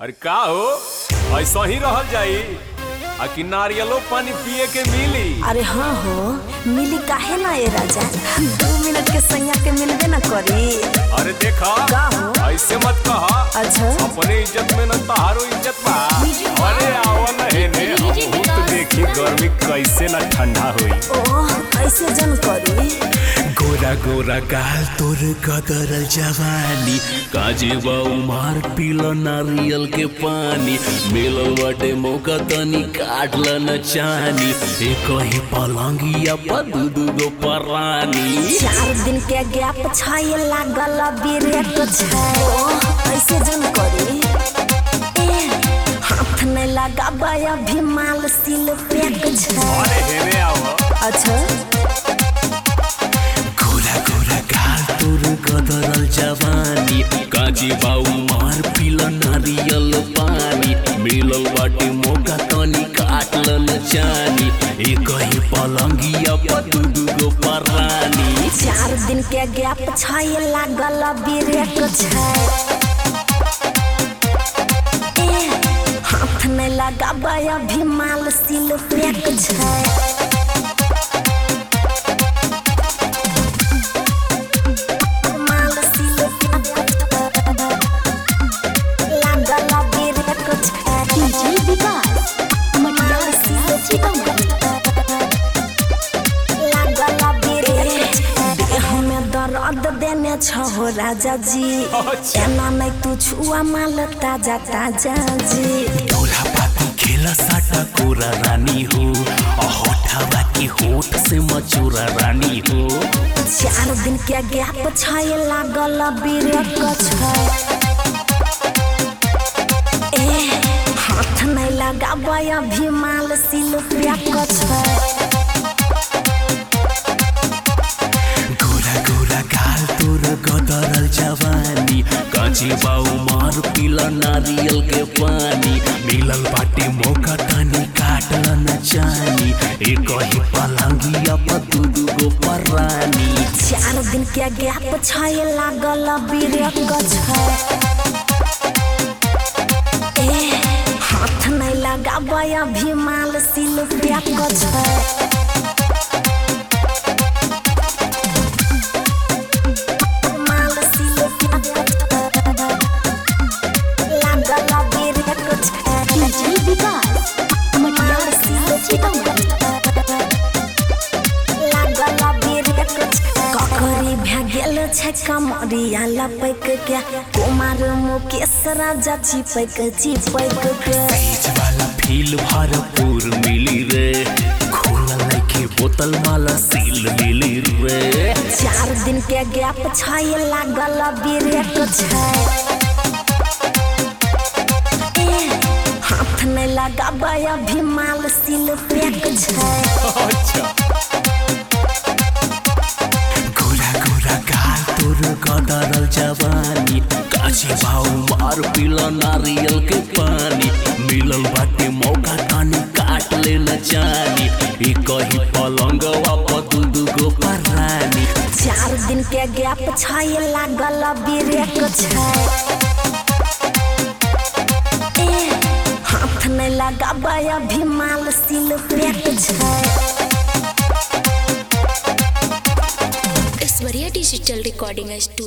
अरे का हो ऐसा ही रहल जाई आ कि नारियलो पानी पिए के मिली अरे हाँ हो मिली काहे ना ये राजा दो मिनट के सैया के मिलबे ना करी अरे देखा का हो? ऐसे मत कहा अच्छा अपने इज्जत में न तहारो इज्जत बा अरे आवा न हेने हम तो देखी गर्मी कैसे न ठंडा हुई ओह ऐसे जन करी गोरा गोरा गाल तोर कदरल जवानी काजे बा उमार पीलो नारियल के पानी मिलल बाटे मौका तनी काट ल न चानी एक ही पलंगिया पर दू दू गो परानी चार दिन के गैप छाए लागल बिरेक छै ओह ऐसे जन करी ए, हाथ नहीं लगाबा अभी माल सिल पैक छै अरे हेने आवा अच्छा गोरा गोरा गाल तोर कदरल जवानी काजे बा उमार पीलो नारियल पानी मिलल बाटे मौका तनी काट ल न चानी एक ही पलंगिया पर दू दू गो परानी चार दिन के गैप छाए लागल बिरेक छै ए, हाथ नहीं लगाबा अभी माल सिल पैक छै माल सिल पैक लागल बिरेक छै डीजे विकास माल सिल सीतामढ़ी देह में दर्द देने छहो राजा जी अच्छा। एना नहीं तू छुआ माल ताजा ताजा जी डोला पाती खेला साटा कोरा रानी हो होठावा की होठ से मचूरा रानी हो चार दिन के गैप छाए लागल बिरक छै ए हाथ नहीं लगाबा अभी माल सिल पैक छै गोरा गोरा गाल तोर गदरल जवानी काची बाऊ मार पीला नारियल के पानी मिलल बाटे मौका तनी काटल न जानी एक ही पलंगिया पर दू दू गो परानी चार दिन के गैप छाए लागल बिरक छै ए हाथ नहीं लगाबा अभी माल सिल पैक छै माल सिल पैक लागल बिरक छै डीजे विकास माल सिल सीतामढ़ी ककरी भए गेल छै कमरिया लपैक के कुमार मुकेश राजा चिपैक चिपैक के बीच वाला फील भरपूर मिली रे खोला लैके बोतल वाला सील मिली रे चार दिन के गैप छाए लागल बिरेक छै ए, हाथ नहीं लगाबा अभी माल सिल पैक छै अच्छा गोरा गोरा गाल तोर कदरल जवानी काचे भाव मार पीला नारियल के पानी मिलल बाटे मौका तानी काट ले न जानी एक ही पलंग पर दू दू गो परानी चार दिन के गैप छाए लागल बिरेक छै ए, हाथ नहीं लगाबा अभी माल सिल पैक छै ऐश्वर्या डिजिटल रिकॉर्डिंग स्टूडियो